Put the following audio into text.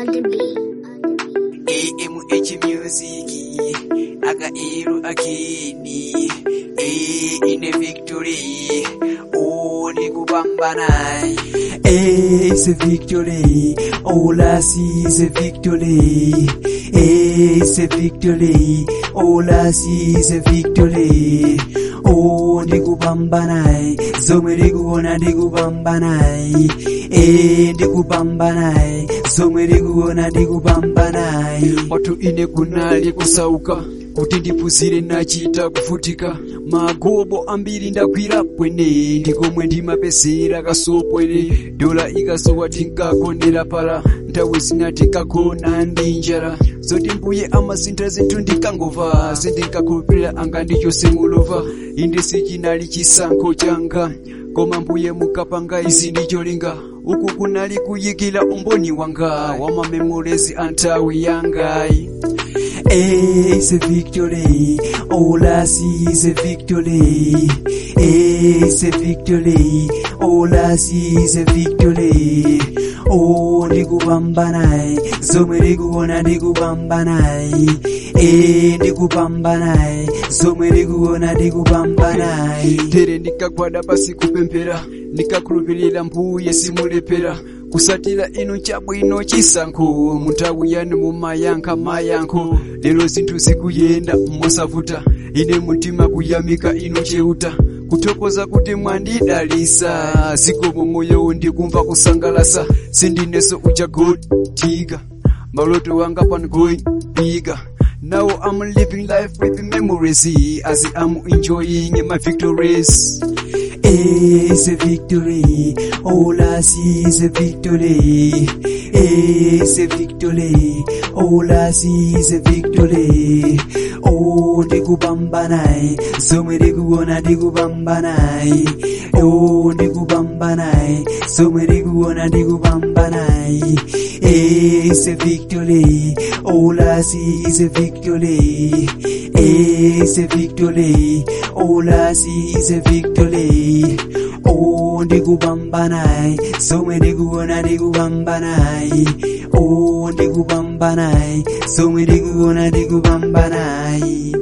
on the beat. AMH Music akairu akini eh, ine victory oh ni kupambana eh, it's a victory all I see is a victory eh, it's a victory all I see is a victory oh ndikupambana zomwe ndikuona ndikupambana eh ndikupambana zomwe ndikuona ndikupambana watu ine kunali kusauka kuti ndiphunzire nachita kuvutika magobo ambiri ndagwira pwene ndikomwe ndimapezera kasopwere dola ikasowa tinkakondera pala nthawi zina tinkagona ndi njala zoti mbuye amasintha zinthu ndikangova sindinkakhulupirira anga ndichose mulova inde sichinali chisankho changa koma mbuye mukapanga izi ndicholinga uku kunali kuyikira umboni wanga wa mamemorezi a nthawi yangayi Eh, it's a victory. All I see is a victory. Eh, it's a victory. All I see is a victory. Oh, ndikupambana zomwe ndikuona ndikupambana eh ndikupambana zomwe ndikuona ndikupambana tere ndikagwada pasi kupemphera ndikakhulupirira mbuye simulepera kusatira inu chabwino chisankho munthawi yanu mumayankha mayankho lero zinthu zikuyenda mosavuta ine mtima kuyamika inu cheuta kuthokoza kuti mwandidalisa zikomo moyo ndikumva kusangalasa sindinenso uja gold digger maloto wanga pan going bigger Now I'm living life with memories as I'm enjoying my victories. It's a victory. All I see is a victory. It's a victory. All I see is a victory. Oh, ndikupambana zomwe ndikuona ndikupambana oh ndikupambana zomwe ndikuona ndikupambana It's a victory. All I see is a victory. It's a victory. All I see is a victory. Oh, ndikupambana zomwe ndikuona ndikupambana oh ndikupambana zomwe ndikuona ndikupambana